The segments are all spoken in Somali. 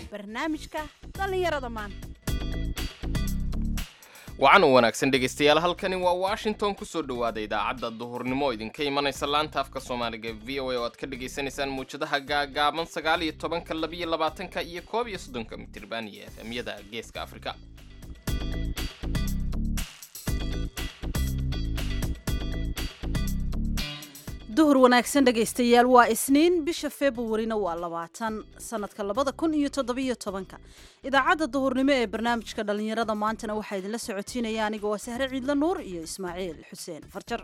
barnaamijka dhallinyarada maanta wacan u wanaagsan dhegaystayaal halkani waa washington kusoo dhowaada idaacadda duhurnimo idinka imanaysa laanta afka soomaaliga v o a oo aad ka dhagaysanaysaan muwjadaha gaagaaban sagaal iyo tobanka labiyo labaatanka iyo koob iyo soddonka mitirban iyo efemyada geeska afrika duhur wanaagsan dhegaystayaal waa isniin bisha februarina waa labaatan sanadka labada kun iyo toddobiyo tobanka idaacadda duhurnimo ee barnaamijka dhallinyarada maantana waxaa idinla socotiinaya aniga waa sahre ciidla nuur iyo ismaaciil xuseen farjar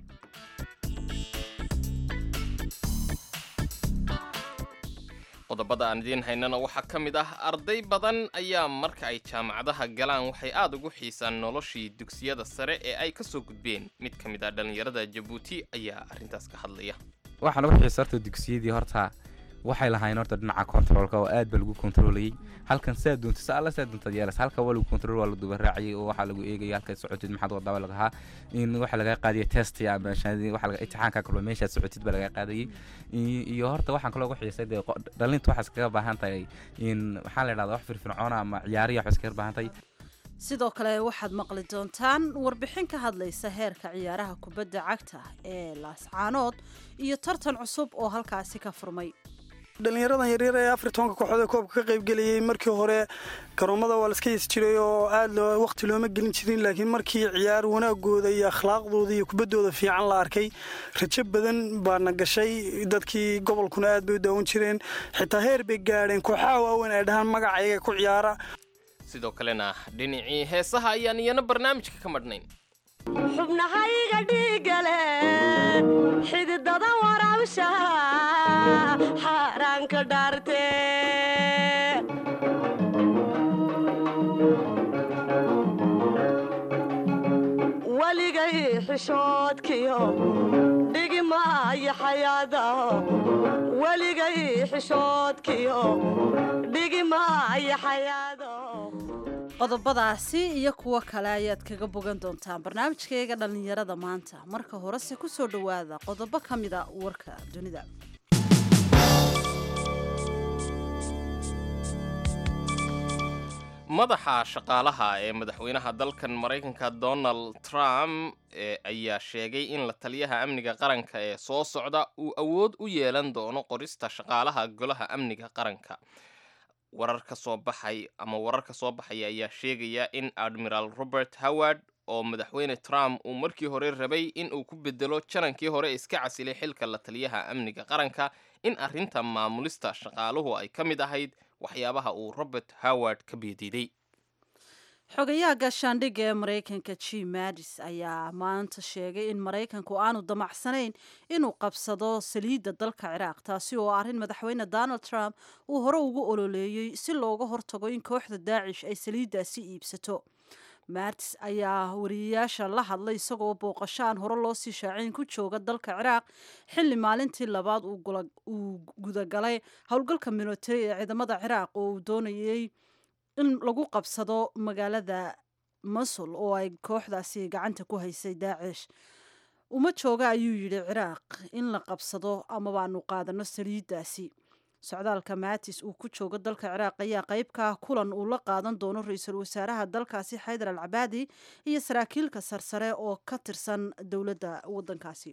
qodobada aan idiin haynana waxaa ka mid ah arday badan ayaa marka ay jaamacadaha galaan waxay aada ugu xiisaan noloshii dugsiyada sare ee ay ka soo gudbeen mid ka mid ah dhallinyarada jabuuti ayaa arrintaas ka hadlaya waxaan ugu xiisa horta dugsiyadii horta waxay lahayn horta dhinaca controolka oo aad ba lagu kontroolayay halkan saa doonta sa alla saa doontaad yeelas halka waa lagu kontrool waa la duba raaciyay oo waxaa lagu eegaya halkaad socotid maxaad wadaba lagahaa in waxaa lagaa qaadaya test ama shahaadadii waxaa laga imtixaanka kaloo meeshaad socotid baa lagaa qaadayay iyo horta waxaan kaloo ugu xiisay dee dhalinta waxaas kaga baahan tahay in maxaa la idhahdaa wax firfircoona ama ciyaariya waxaas kaga baahan tahay sidoo kale waxaad maqli doontaan warbixin ka hadlaysa heerka ciyaaraha kubadda cagta ee laascaanood iyo tartan cusub oo halkaasi ka furmay dhallinyaradan yaryar ee afar tobanka kooxood ee koobka ka qaybgelayay markii hore garoomada waa laska hesi jiray oo aad waqti looma gelin jirin laakiin markii ciyaar wanaagooda iyo akhlaaqdooda iyo kubaddooda fiican la arkay rajo badan baana gashay dadkii gobolkuna aad bay u daawan jireen xitaa heer bay gaadheen kooxaha waaweyn ay dhahaan magacayaga ku ciyaara sidoo kalena dhinacii heesaha ayaan iyana barnaamijka ka madhnayn xubnahayga dhiigale xididada waraabsha xaaraanka dhaarte weligay xishoodkiyo dhigimaayo xayaada weligay xishoodkiyo dhigimaayo xayaado qodobadaasi iyo kuwo kale ayaad kaga bogan doontaan barnaamijkayaga dhallinyarada maanta marka horese ku soo dhowaada qodobo ka mida warka dunida madaxa shaqaalaha ee madaxweynaha dalkan maraykanka donald trump ayaa sheegay in la taliyaha amniga qaranka ee soo socda uu awood u yeelan doono qorista shaqaalaha golaha amniga qaranka warar ka soo baxay ama warar ka soo baxaya ayaa sheegaya in admiral robert howard oo madaxweyne trump uu markii hore rabay in uu ku bedelo janankii hore iska casilay xilka la taliyaha amniga qaranka in arrinta maamulista shaqaaluhu ay ka mid ahayd waxyaabaha uu robert howard ka beediiday xogayaha gaashaandhigga ee maraykanka jim madis ayaa maanta sheegay in maraykanku aanu damacsanayn inuu qabsado saliidda dalka ciraaq taasi oo arrin madaxweyne donald trump uu hore ugu ololeeyey si looga hortago in kooxda daacish ay saliiddaasi iibsato martis ayaa wariyayaasha la hadlay isagoo booqashaan hore loo sii shaacayn ku jooga dalka ciraaq xilli maalintii labaad uu gudagalay howlgalka military ee ciidamada ciraaq oo uu doonayey in lagu qabsado magaalada masul oo ay kooxdaasi gacanta ku haysay daacish uma jooga ayuu yidhi ciraaq in la qabsado ama baanu qaadano saliiddaasi socdaalka maatis uu ku joogo dalka ciraaq ayaa qayb ka ah kulan uu la qaadan doono ra-iisul wasaaraha dalkaasi xaydar al cabaadi iyo saraakiilka sarsare oo ka tirsan dowladda waddankaasi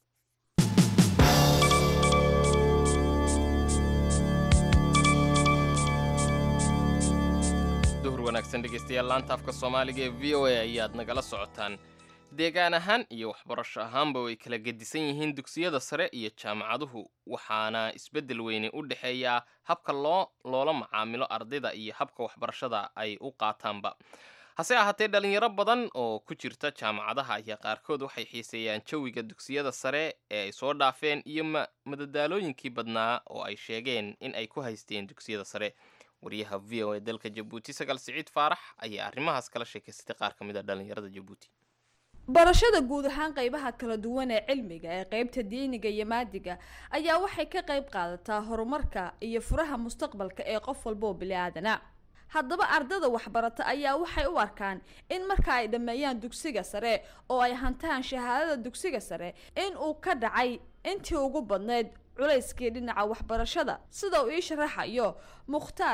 duhur wanaagsan dhegaystayaal laanta afka soomaaliga ee v o a ayaad nagala socotaan deegaan ahaan iyo waxbarasho ahaanba way kala gedisan yihiin dugsiyada sare iyo jaamacaduhu waxaana isbeddel weyne u dhexeeyaa habka loo loola macaamilo ardayda iyo habka waxbarashada ay u qaataanba hase ahaatee dhalinyaro badan oo ku jirta jaamacadaha ayaa qaarkood waxay xiiseeyaan jawiga dugsiyada sare ee ay soo dhaafeen iyo madadaalooyinkii badnaa oo ay sheegeen in ay ku haysteen dugsiyada sare wariyaha v o a dalka jabuuti sagaal siciid faarax ayaa arrimahaas kala sheekaystay qaar ka mid a dhalinyarada jabuuti barashada guud ahaan qeybaha kala duwan ee cilmiga ee qeybta diiniga iyo maadiga ayaa waxay ka qeyb qaadataa horumarka iyo furaha mustaqbalka ee qof walba oo bili-aadana haddaba ardada waxbarata ayaa waxay u arkaan in marka ay dhammeeyaan dugsiga sare oo ay hantaan shahaadada dugsiga sare in uu ka dhacay intii ugu badnayd culayskii dhinaca waxbarashada sida uu ii sharaxayo mukhtaar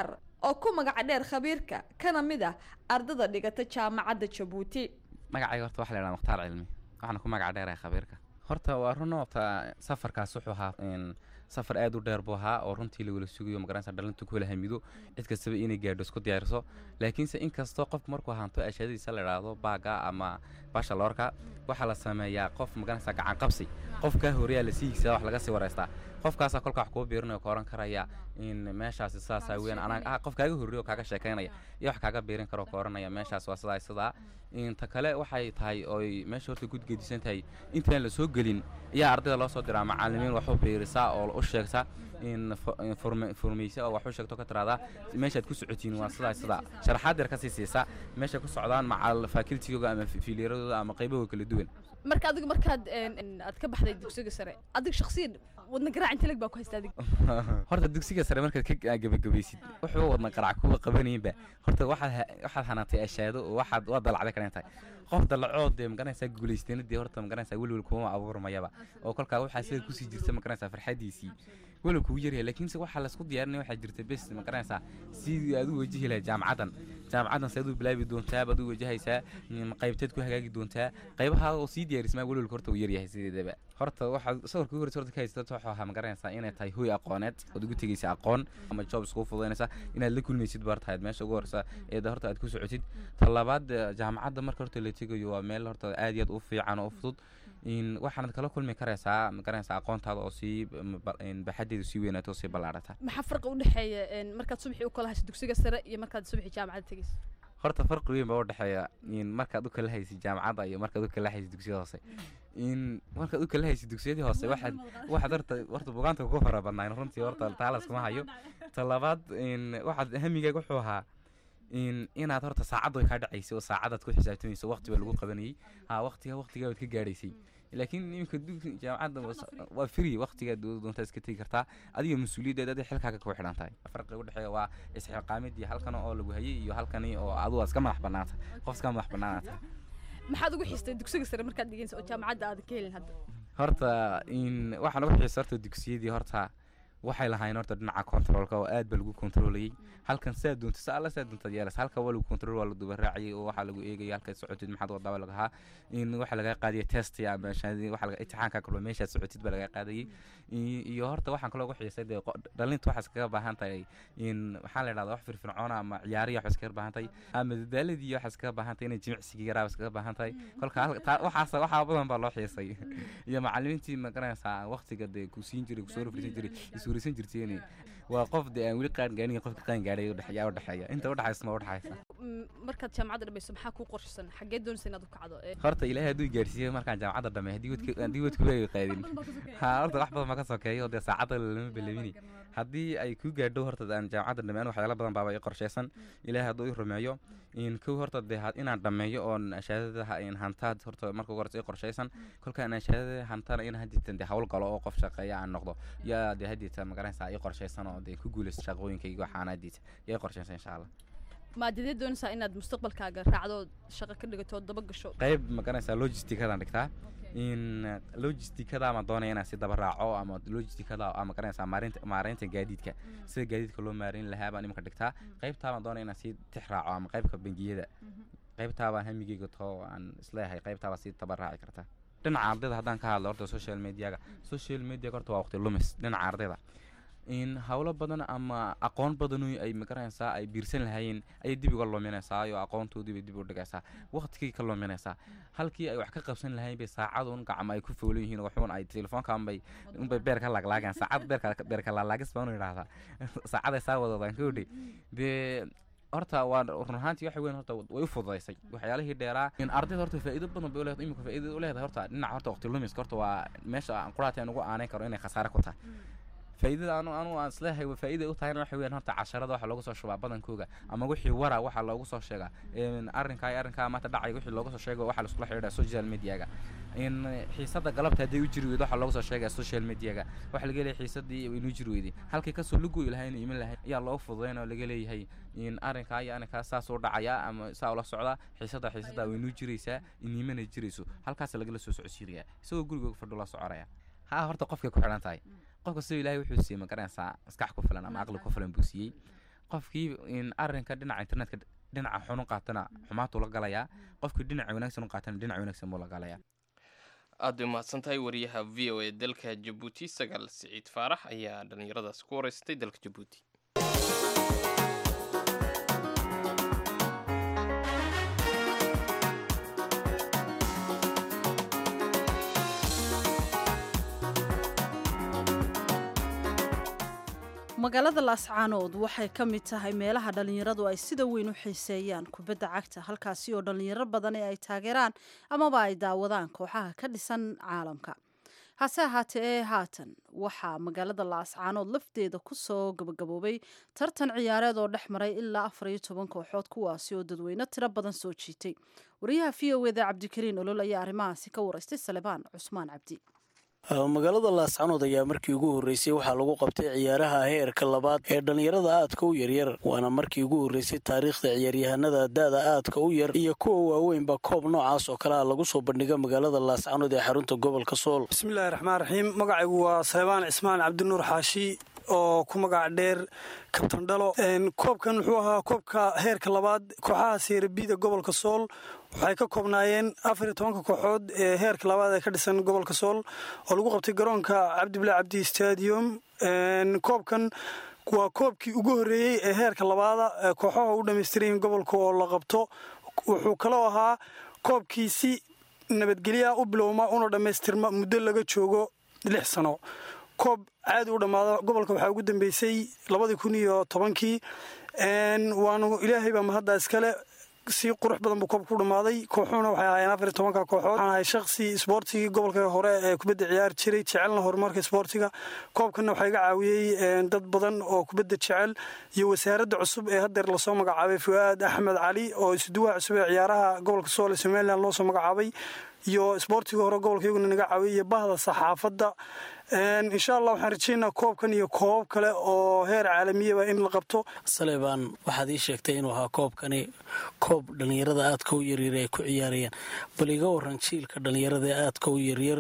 oo ku magaca dheer khabiirka kana mid ah ardada dhigata jaamacadda jabuuti magacayga horta waxa la yidhaha mukhtaar cilmi waxaana ku magaca dheeraya khabiirka horta waa run horta safarkaas wuxuu ahaa een, safar aad u dheer buu ahaa oo runtii lawala sugayo magaranaysa dhalintu ku wala hamido cid kastaba inay gaadho isku diyaariso laakiinse inkastoo qofku markuu hanto ashadadiisa la idhaahdo baaga ama bashaloorka waxaa la sameeyaa qof magaranaysa gacan qabsi qofkaa horeyaa la siigisaa wax laga sii wareystaa qofkaasaa kolka wax kuu biirinayo ka oran karaya in meeshaasi sidaasaa weyan anaa ah qof kaaga horreeyo oo kaaga sheekaynaya iyo wax kaaga biirin karo ka oranaya meeshaas waa sidaa sidaa inta kale waxay tahay oy meesha horta gud gedisan tahay intaan la soo gelin ayaa ardayda loo soo diraa macalimiin wax u biirisaa oo u sheegta in fo- in forme- formeysa oo wax u sheegto ka tiraahdaa meeshaad ku socotiin waa sidaa sidaa sharaxaad yar kasii siisa meeshay ku socdaan macal facultigooda ama fiiliyaradooda ama qaybahooda kala duwan marka adigu markaad een, een, aad ka baxday dugsiga sare adiga shakhsiyan wadna garaac inta leg baa ku haysta adiga horta dugsiga sare markaad ka gebagabaysid wuxuu wadna qarac kuwa qabanayinba horta waxaad ha- waxaad hanaatay ashaado oo waxaad waa dalacday karan tahay qof dalacood dee magaranaysaa guulaystanadii horta magaranaysaa welwel kuma abuurmayaba oo kolkaa waxaa sida kusii jirta magaranaysaa farxadiisii welwel kugu yaryahay laakiinse waxaa laisku diyaarinaya waxaa jirta bes magaranaysaa sidii aad u wajihi lahayd jaamacaddan jaamacaddan seed u bilaabi doontaa baad u wajahaysaa mm, qaybteed ku hagaagi doontaa qaybaha oo sii diyaarismaa welwelka horta uu yaryahay sideedaba horta waxaad sawirka ugu horeysa horta ka haysata wuxuu ahaa magaranaysaa inay tahay hoy aqooneed ood ugu tegaysa aqoon ama job iskugu fududaynaysa inaad la kulmaysid baar tahayd meesha ugu horeysa eeda horta aad ku socotid ta labaad eh, jaamacadda marka horta la tegayo waa meel horta aad iyo aad u fiican oo u fudud in waxaanad kala kulmi karaysaa magaranaysaa aqoontaada oo sii mm, ba- in baxadeedu sii weynaato oo sii ballaarata maxaa farqi u dhexeeya een, markaad subaxii u kala hayso dugsiga sare iyo markaad subaxii jaamacadda tegayso horta farqi weyn baa u dhexeeya in markaad u kala haysid jaamacadda iyo markaad u kala haysid dugsiyada hoose in markaad u kala haysid dugsiyadii hoose waxaad waxaad horta horta bugaanta ku fara badnaayn runtii horta taalas kuma hayo ta labaad in waxaad hamigaaga wuxuu ahaa in inaad horta saacaddu ay kaa dhacaysay oo saacadaad ku xisaabtamayso waqti baa lagu qabanayay ha waqtiga waqtigaa waad ka gaadhaysay laakiin iminka dugsi jaamacadda was- waa free waqtigaad doontaa iska tegi kartaa adiga mas-uuliyaddeed adiga xilkaaga ku xidhan tahay farqiga u dhexeeya waa isxilqaamidii halkan oo lagu hayay iyo halkani oo adigu iska madax bannaanta qof iska madax bannaanaata maxaad ugu xistay dugsiga sare markaad dhigaysa oo jaamacadda aadan ka helin hadda horta in waxaan ugu xiisa horta dugsiyadii horta waxay lahayn horta dhinaca controlka oo aad ba lagu controlayay halkan saa doonta sa alla saa doontaad yeelas halka waa lagu control waa la duba raacayay oo waxaa lagu eegaya halkaad socotid maxaad wadaaba lagahaa in waxaa laga qaadaya test ama shahaadadii waxa laga imtixaanka kaloo meeshaad socotid baa laga qaadayay I- iyo horta waxaan kaloo ugu xiisay dee qo- dhalinta waxaas kaga baahan tahay in maxaa la idhahdaa wax firfircoona ama ciyaariya waxaas kaga baahan tahay ama dadaaladii waxaas kaga baahan tahay inay jimicsigii yaraabas kaga baahan tahay kolka hal- taa- waxaas waxaa badan baa loo xiisay iyo macalimiintii magaranaysaa waqtiga dee ku siin jiray kusoo rufrisan jiray iswarisan jirteen waa qof dee aan weli qaan gaarin qofka qaan gaadhay udhexeeya udhexeeya inta udhexaysa ma udhexaysa Mm, markaad jaamacadda dhamayso maxaa kuu qorshasan xaggee doonaysa inaad u kacdo Ee, horta ilaahay hadduu gaarsiiyey markaan jaamacadda dhamay haddii wadka haddii wadku way qaadin ha horta wax badan ma ka sokeeyo dee saacadda lama belemini haddii ay ku gaadho horta aan jaamacadda dhameyn waxyaala badan baaba i qorshaysan ilaahay hadduu i rumeeyo in kow horta dee ha- inaan dhameeyo oon shahaadada in hantaad horta marka ugu horeysa i qorshaysan kolkaan shahaadada hantana in hadiitan dee hawl galo oo qof shaqeeya aan noqdo yaa dee hadiitan magaranaysaa i qorshaysan oo dee ku guulaysto shaqooyinkayga waxaan hadiita yaa i qorshaysan insha allah maadadee doonaysaa inaad mustaqbalkaaga raacdo shaqo ka dhigato oo daba gasho qayb magaranaysaa logisticadaan dhigtaa in logisticada ama doonaya inaan si daba raaco ama logisticada ama magaranaysaa maareynta maareynta gaadiidka sida gaadiidka loo maareyn lahaa baan iminka dhigtaa qaybtaa baan doonaya inaan sii tix raaco ama qaybka bangiyada qaybtaa baan hamigeyga too aan isleeyahay qaybtaa baa sii daba raaci kartaa dhinaca ardayda haddaan ka hadlo horta social mediaga social mediaga horta waa waqti lumis dhinaca ardayda in howlo badan ama aqoon badan oo ay magaranaysaa ay biirsan lahaayeen ayay dib uga luminaysaa iyo aqoontoodii bay dib u dhigaysaa waqtigay ka luminaysaa halkii ay wax ka qabsan lahaayeen bay saacad un gacma ay ku foolan yihiin waxuun ay telefoonka unbay unbay beer ka laaglaagaan saacad beerka beerka laalaagis baan u idhaahdaa saacaday saa wadadaan ka odhi dee horta waa run ahaantii waxa weyn horta way u fududaysay waxyaalihii dheeraa in ardayda horta faa'iido badan bay u leedahay imika faa'iido u leedahay horta dhinaca horta waqti lumiska horta waa meesha aan quraati aan ugu aaneyn karo inay khasaare ku tahay faa'iidada anu anu aan isleeyahay waa faa'iida u tahayna waxa weeyaan horta casharada waxa loogu soo shubaa badankooga ama wixii wara waxa loogu soo sheegaa in arrinkaa iyo arrinkaa maanta dhacay wixii loogu soo sheego waxa laiskula xidhiidha social mediaga in xiisada galabta hadday u jiri weydo waxa loogu soo sheegaa social mediaga waxa laga leeyahay xiisadii inuu jiri weyday halkii kasoo lugoy lahayn iman lahayn ayaa loogu fududayn oo laga leeyahay in arrinkaa iyo arrinkaa saas u dhacaya ama saa ula socda xiisada xiisada way inuu jiraysaa inimana jirayso halkaas lagala soo socodsiinayaa isagoo gurigooga fadho la soconaya ha horta qofkay ku xidhan tahay qofka sidoo ilaahay wuxuu siiyey magaranaysaa maskax ku filan ama aqli ku filan buu siiyey qofkii in arrinka dhinaca internetka dhinaca xun u qaatana xumaatuu la galayaa qofkii dhinaca wanaagsan u qaatana dhinaca wanaagsan buu la galayaa aad bay mahadsan tahay wariyaha v o e dalka jabuuti sagaal siciid faarax ayaa dhallinyaradaasi ku wareystay dalka jabuuti magaalada laascaanood waxay ka mid tahay meelaha dhallinyaradu ay sida weyn u xiiseeyaan kubadda cagta halkaasi oo dhallinyaro badan ee ay taageeraan amaba ay daawadaan kooxaha ka dhisan caalamka hase ahaatee ee haatan waxaa magaalada laascaanood lafteeda ku soo gabagaboobay tartan ciyaareed oo dhex maray ilaa afar iyo toban kooxood kuwaasi oo dadweyne tiro badan soo jiitay wariyaha v o eda cabdikariin olol ayaa arrimahaasi ka waraystay salebaan cusmaan cabdi magaalada laascanood ayaa markii ugu horreysay waxaa lagu qabtay ciyaaraha heerka labaad ee dhallinyarada aadka u yaryar waana markii ugu horreysay taariikhda ciyaaryahanada da-da aadka u yar iyo kuwa waaweynba koob noocaas oo kale ah lagu soo bandhiga magaalada laascanood ee xarunta gobolka sool bismillahi raxmaan raxiim magacaygu waa salebaan cismaan cabdinuur xaashi oo ku magac dheer kabtan dhalo koobkan wuxuu ahaa koobka heerka labaad kooxaha seerabida gobolka sool waxay ka koobnaayeen afar iyo tobanka kooxood ee heerka labaad ee ka dhisan gobolka sool oo lagu qabtay garoonka cabdibila cabdi stadium koobkan waa koobkii ugu horreeyey ee heerka labaada kooxaha u dhammaystiran gobolka oo la qabto wuxuu kaloo ahaa koobkii si nabadgelya u bilowma una dhammaystirma muddo laga joogo lix sano koob caadi u dhammaada gobolka waxaa ugu dambeysay labadii kun iyo tobankii waanu ilaahay baa mahadda iskale si qurux badan buu koobka ku dhammaaday kooxuhuna waxay ahaayeen afar iyo tobanka kooxood waxaan ahay shakhsi isboortigii gobolka hore ee kubadda ciyaari jiray jecelna horumarka isboortiga koobkanna waxaa iga caawiyey dad badan oo kubadda jecel iyo wasaaradda cusub ee haddeer lasoo magacaabay fu'aad axmed cali oo isuduwaha cusub ee ciyaaraha gobolka sool ee somalilan loo soo magacaabay iyo isboortiga hore gobolka iyaguna naga caawiyay iyo bahda saxaafadda insha allah waxaan rajeynaa koobkan iyo koobab kale oo heer caalamiyaba in la qabto salebaan waxaad ii sheegtay inuu ahaa koobkani koob dhallinyarada aadka u yaryar ay ku ciyaarayaan bal iga waran jiilka dhallinyarada ee aadka u yaryar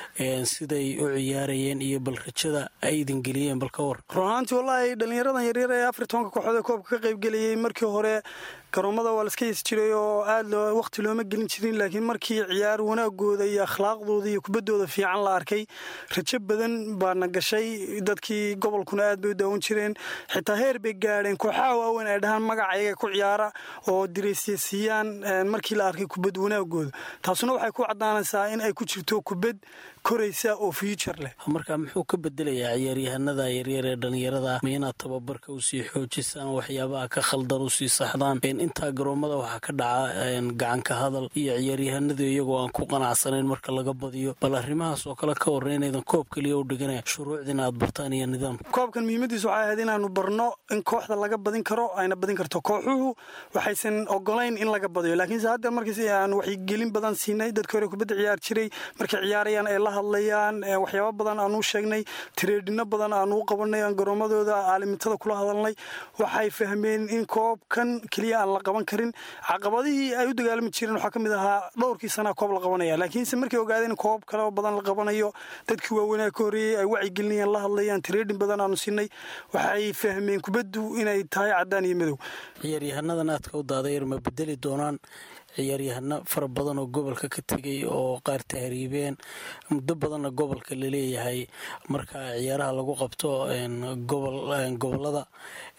siday u ciyaarayeen iyo bal rajada ay idin geliyeen bal ka war run ahaantii wallaahi dhallinyaradan yaryar ee afar tobanka kooxood ee koobka ka qaybgelayay markii hore garoomada waa laska hesi jiray oo aad waqti looma gelin jirin laakiin markii ciyaar wanaagooda iyo akhlaaqdooda iyo kubaddooda fiican la arkay rajo badan baana gashay dadkii gobolkuna aad bay u daawan jireen xitaa heer bay gaadheen kooxaha waaweyn ay dhahaan magacayaga ku ciyaara oo diraysya siiyaan markii la arkay kubad wanaagooda taasuna waxay ku caddaanaysaa in ay ku jirto kubad koraysa oo future leh marka muxuu ka bedelayaa ciyaaryahanada yaryar ee dhallinyarada ma inaad tababarka usii xoojisaan waxyaabaha ka khaldan usii saxdaan intaa garoomada waxaa ka dhaca gacanka hadal iyo ciyaaryahanadu iyagoo aan ku qanacsanayn marka laga badiyo bal arrimahaas oo kale ka warra inaydan koob keliya u dhiganaya shuruucdiina aad bartaan iyo nidaamka koobkan muhiimadiisu waxay ahayd inaanu barno in kooxda laga badin karo ayna badin karto kooxuhu waxaysan ogolayn in laga badiyo laakiinse hadda markiis aan waxgelin badan siinay dadkii hore kubadda ciyaar jiray markay ciyaarayaan ay la hadlayaan waxyaaba badan aanu sheegnay tireedhino badan aanu u qabanay aan garoomadooda aalimitada kula hadalnay waxay fahmeen in koobkan keliya aan la qaban karin caqabadihii ay u dagaalami jireen waxaa ka mid ahaa dhowrkii sanaa koob la qabanaya laakiinse markay ogaadeen in koob kale badan la qabanayo dadkii waaweynaa ka horreeyey ay wacyigelinayaan la hadlayaan tireedhin badan aanu siinay waxay fahmeen kubaddu inay tahay caddaan iyo madow ciyaaryahannadan aadka u daadayar ma bedeli doonaan ciyaaryahano fara badan oo gobolka ka tegay oo qaar tahriibeen muddo badanna gobolka laleeyahay marka ciyaaraha lagu qabto gobolada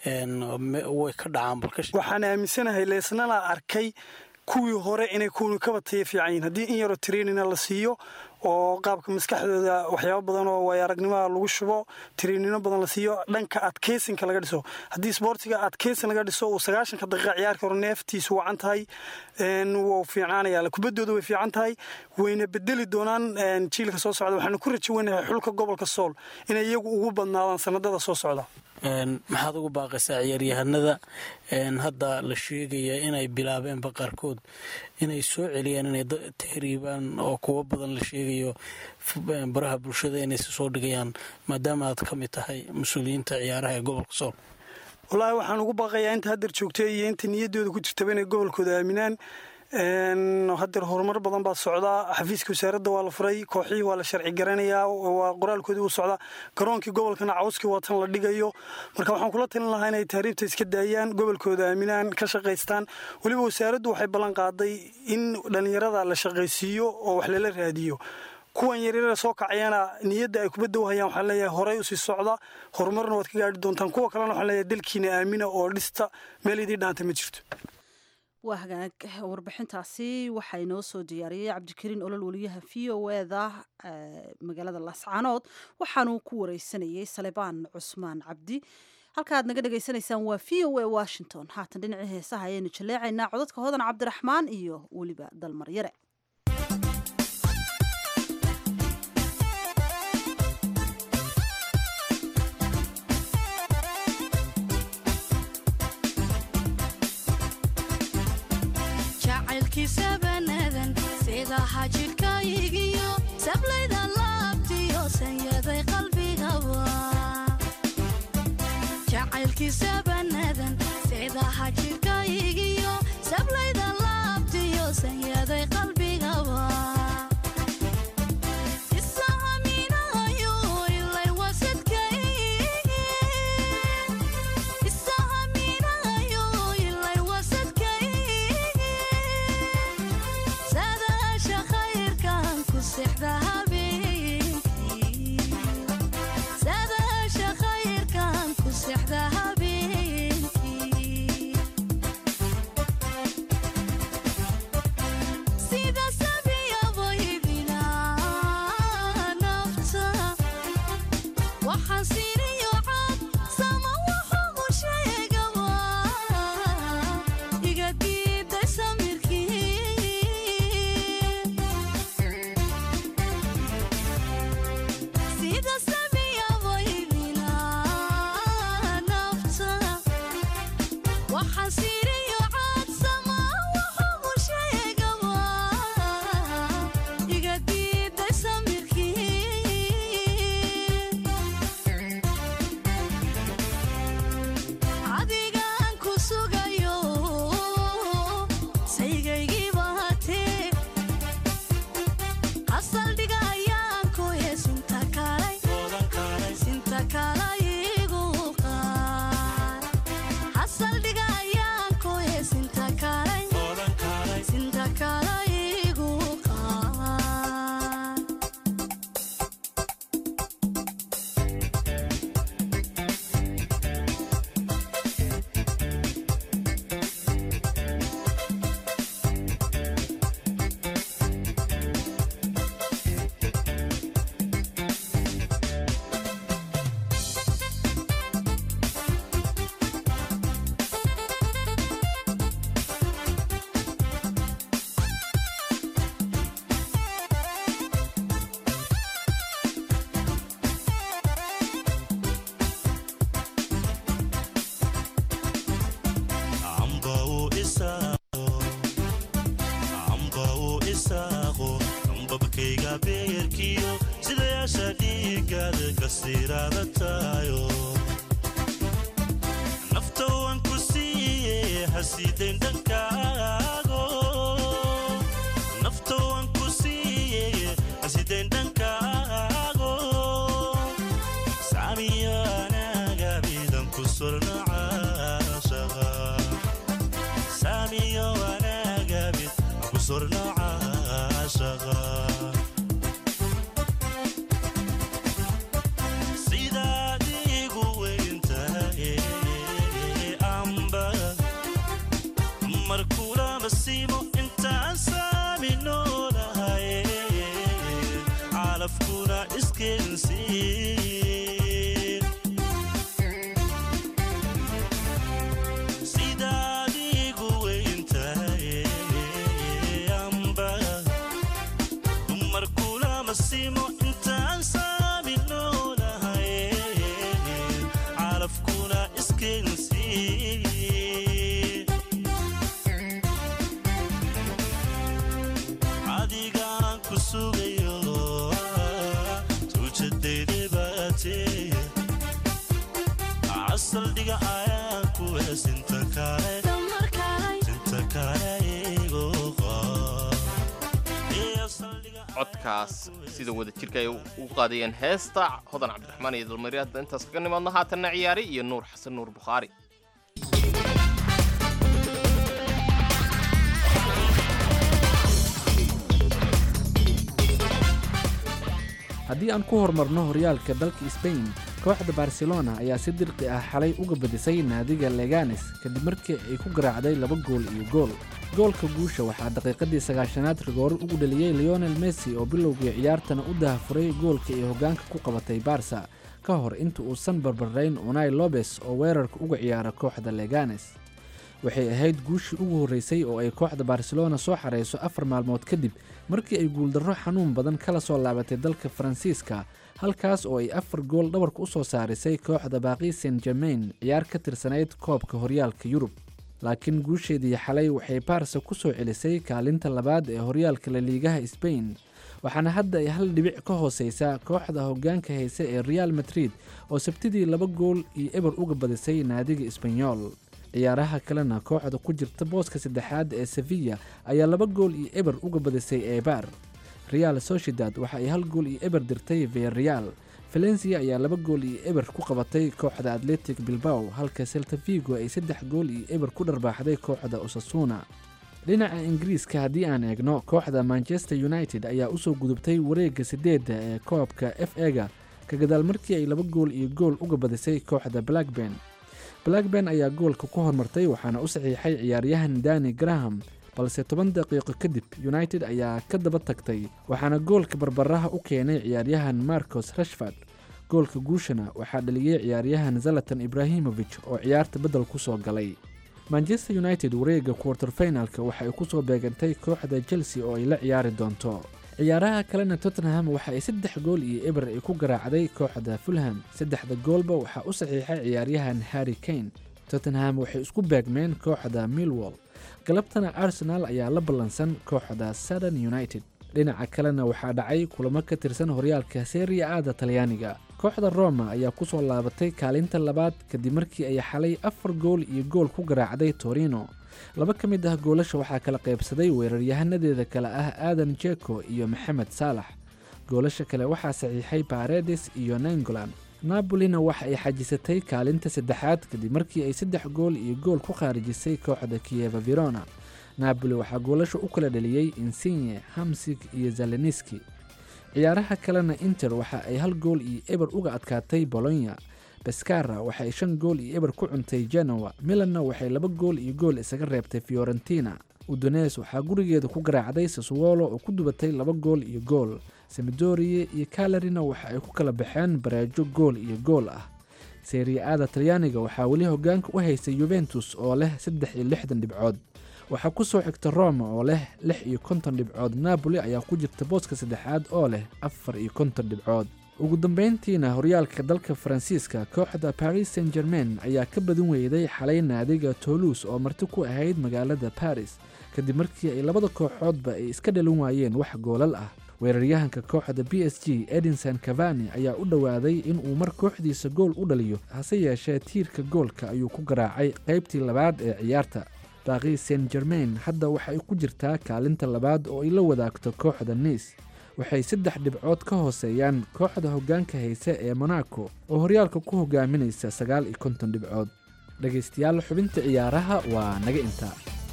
way ka dhacaan waxaan aaminsanahay leesnana arkay kuwii hore inay kuwni ka bataya fiican yihin haddii in yaroo trainina la siiyo oo qaabka maskaxdooda waxyaaba badan oo waay aragnimaha lagu shubo tiriinino badan la siiyo dhanka adkeysinka laga dhiso haddii sboortiga adkeysin laga dhiso uu sagaashanka daqiiqa ciyaarka hore neeftiisu wacan tahay wuu fiicnaanaya kubaddooda way fiican tahay wayna bedeli doonaan jiilka soo socda waxaanu ku rajo weynahay xulka gobolka sool inay iyagu ugu badnaadaan sanadada soo socda maxaad ugu baaqaysaa ciyaaryahanada hadda la sheegaya inay bilaabeenba qaarkood inay soo celiyaan inay tahriibaan oo kuwo badan la sheegayo baraha bulshada inaysa soo dhigayaan maadaama aad ka mid tahay mas-uuliyiinta ciyaaraha ee gobolka sool wallaahi waxaan ugu baaqayaa inta haddeer joogtay iyo inta niyaddooda ku jirtaba inay gobolkooda aaminaan hadeer horumar badan baa socdaa xafiiska wasaaradda waa la furay kooxihii waa la sharci garanayaa waa qoraalkoodii u socdaa garoonkii gobolkana cawskii waa tan la dhigayo marka waxaan kula talin lahaa inay tahriibta iska daayaan gobolkooda aaminaan ka shaqaystaan weliba wasaaraddu waxay ballan qaaday in dhallinyarada la shaqaysiiyo oo wax lala raadiyo kuwan yaryara soo kacayana niyadda ay kubadda wahayaan waxaan leeyahay horey usii socda horumarna waad ka gaari doontaan kuwa kalena waxaan leeyahay dalkiina aamina oo dhista meel idii dhaanta ma jirto waa hagaag warbixintaasi waxaa inoo soo diyaariyey cabdikariin olol weliyaha v o eda magaalada laascaanood waxaanuu ku wareysanayey salebaan cusmaan cabdi halka aad naga dhegaysanaysaan waa v o a washington haatan dhinacii heesaha ayaynu jaleecaynaa codadka hodan cabdiraxmaan iyo weliba dalmaryare jacaylkiisabanadan sida xajidhkaygiyo sablayda laabtiyo sanyaday qalbigaba jacaylkiisabanadan sida xajidhkaygiyo sablayda laabtiyo sanyaday qalbigaba saldhiga ayaan ku heesinta kale sinta kale igu codkaas sida wada jirka ay u qaadayeen heesta hodan cabdiraxmaan iyo dalmari hadda intaas kaga nimaadno haatanna ciyaari iyo nuur xasan nuur bukhaari haddii aan ku horumarno horyaalka dalka sbain kooxda barcelona ayaa si dirqi ah xalay uga badisay naadiga leganes kadib markii ay ku garaacday laba gool iyo gool goolka guusha waxaa daqiiqadii sagaashanaad rigoore ugu dhaliyey leonel messi oo bilowgii ciyaartana u dahafuray goolka ay hoggaanka ku qabatay barsa ka hor inta uusan barbarayn unai lobes oo weerarka uga ciyaara kooxda leganes waxay ahayd guushii ugu horreysay oo ay kooxda barcelona soo xarayso afar maalmood kadib markii ay guuldarro xanuun badan kala soo laabatay dalka faransiiska halkaas oo ay afar gool dhabarka u soo saarisay kooxda baaqi saint germain ciyaar ka tirsanayd koobka horyaalka yurub laakiin guusheedii xalay waxay baarsa ku soo celisay kaalinta labaad ee horyaalka laliigaha sbain waxaana hadda ay hal dhibic ka hooseysaa kooxda hoggaanka hayse ee real madrid oo sabtidii laba gool iyo eber uga badisay naadiga isbanyol ciyaaraha kalena kooxda ku jirta booska saddexaad ee sevilla ayaa laba gool iyo eber uga badisay eebaar real sociedad waxa ay hal gool iyo eber dirtay viareal valencia ayaa laba gool iyo eber ku qabatay kooxda atletic bilbao halka selta vigo ay saddex gool iyo eber ku dharbaaxday kooxda osasuna dhinaca ingiriiska haddii aan eegno kooxda manchester united ayaa usoo gudubtay wareegga sideedda ee koobka f ega ka gadaal markii ay laba gool iyo gool uga badisay kooxda blackburn blackburn ayaa goolka ku hormartay waxaana u saxiixay ciyaaryahan dani graham balse toban daqiiqo kadib united ayaa ka daba tagtay waxaana goolka barbaraha u keenay ciyaaryahan marcos rashford goolka guushana waxaa dhaliyey ciyaaryahan zalatan ibrahimovic oo ciyaarta beddel ku soo galay manchester united wareegga quarter finalka waxa ay ku soo beegantay kooxda chelsea oo ay la ciyaari doonto ciyaaraha kalena tottenham waxa ay saddex gool iyo eber ay ku garaacday kooxda fulham saddexda goolba waxaa u saxiixay ciyaaryahan harry kane tottenham waxay isku beegmeen kooxda millwall galabtana arsenal ayaa la ballansan kooxda southern united dhinaca kalena waxaa dhacay kulamo ka tirsan horyaalka seria aada talyaaniga kooxda roma ayaa ku soo laabatay kaalinta labaad kadib markii ay xalay afar gool iyo gool ku garaacday torino laba ka mid ah goolasha waxaa kala qaybsaday weeraryahanadeeda kale ah aadan jeko iyo maxamed saalax goolasha kale waxaa saxiixay baredes iyo nangolan nabolina waxa ay xajisatay kaalinta saddexaad kadib markii ay saddex gool iyo gool ku khaarijisay kooxda kiyeva verona napoli waxaa goolasha u kala dhaliyey insigne hamsig iyo zaleniski ciyaaraha kalena inter waxa ay hal gool iyo eber uga adkaatay bolonya baskara waxa ay shan gool iyo eber ku cuntay genoa milanna waxay laba gool iyo gool isaga reebtay fiorentina udones waxaa gurigeeda ku garaacday sasuwolo oo ku dubatay laba gool iyo gool semidorie iyo kalarina waxa ay ku kala baxeen bareejo gool iyo gool ah seriya-aada talyaaniga waxaa weli hogaanka u haystay yuventus oo leh saddex iyo lixdan dhibcood waxaa ku soo xigta roma oo leh lix iyo konton dhibcood napoli ayaa ku jirta booska saddexaad oo leh afar iyo konton dhibcood ugu dambeyntiina horyaalka dalka faransiiska kooxda paris saint germain ayaa ka badin weyday xalay naadiga toulouse oo marti ku ahayd magaalada paris kadib markii ay labada kooxoodba ay iska dhalin waayeen wax goolal ah weeraryahanka kooxda b s g edinson cavani ayaa u dhowaaday inuu mar kooxdiisa gool u dhaliyo hase yeeshee tiirka goolka ayuu ku garaacay qaybtii labaad ee ciyaarta baaqi saint germain hadda waxay ku jirtaa kaalinta labaad oo ay la wadaagto kooxda niis waxay saddex dhibcood ka hooseeyaan kooxda hoggaanka hayse ee monaco oo horyaalka ku hogaaminaysa sagaal iyo konton dhibcood dhegaystayaal xubinta ciyaaraha waa naga intaa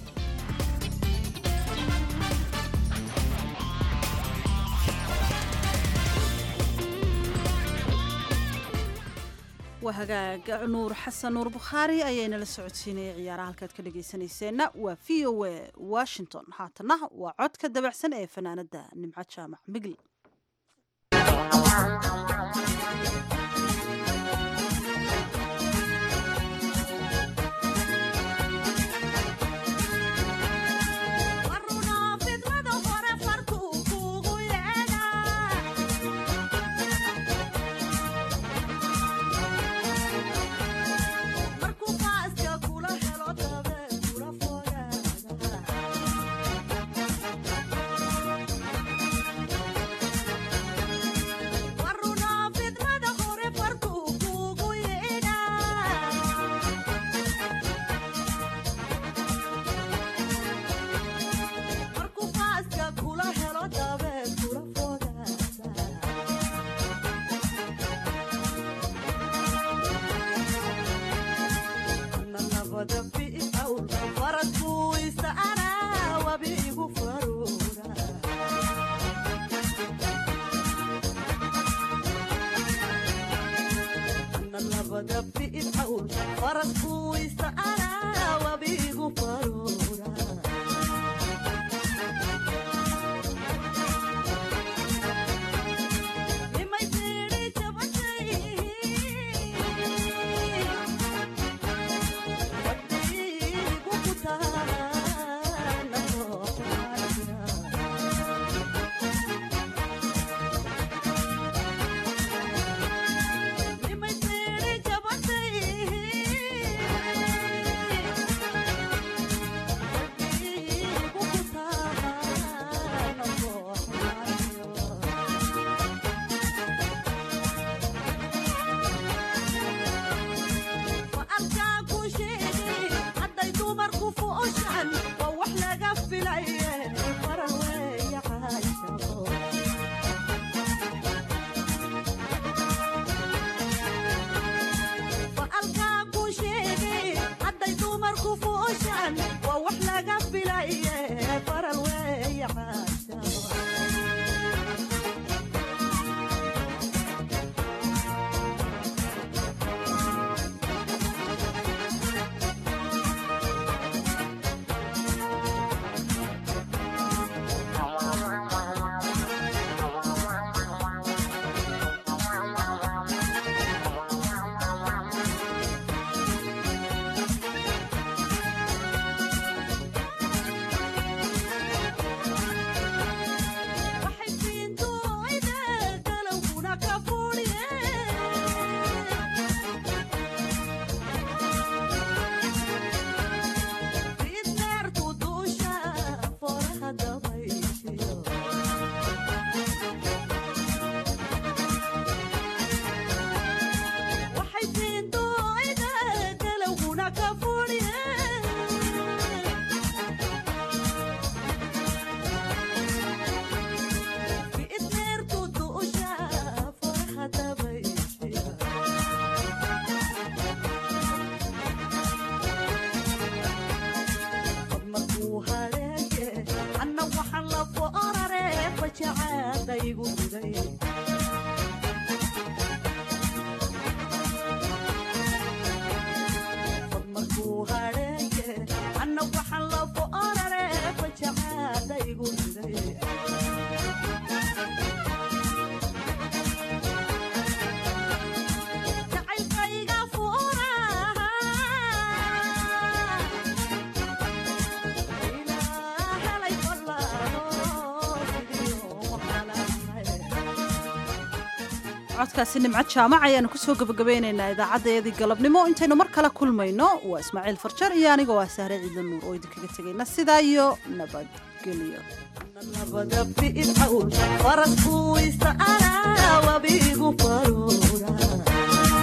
waa hagaag nuur xasan nuur bukhaari ayaynala socodsiinaya ciyaaraha halkaad ka dhegaysanayseena waa v o a washington haatana waa codka dabacsan ee fanaanada nimco jaamac migl Waruna fidmada hore labada fiidcawl farasku ista'anaa wabigu faruura nimay tiidhi jabatay wadigu kutaana sooxaaya nimay tiidhi jabatay wadigu kutaana sooxaaya arkaa ku sheegay hadday dumarku fu'ushaan waa wax laga filaye faran weeye caashaqo alkaa ku sheegay hadday dumarku fu'ushaan waa wax laga filaye faran weeye caashaqo waxay fiintuida galowguna ka fuudhiye fiidneertu duusha fooraha dabayshiyo waxay fiintuida galowguna ka fuudhiye fiidneertu duusha fooraha dabayshiyo markuu hareeye anna waxaan la foorare fajacaadaygu guday markuu hareeye anna waxaan la foorare fajacaadaygu guday jacaylkayga fuuraha codkaasi nimcad jaamac ayaanu kusoo gabagabeynaynaa idaacaddayadii galabnimo intaynu mar kale kulmayno waa ismaaciil farjar iyo anigoo ah sahre ciidla nuur oo idinkaga tegayna sidaa iyo nabadgelyo labada fiidcawl farasku ista'anaa wabigu faruura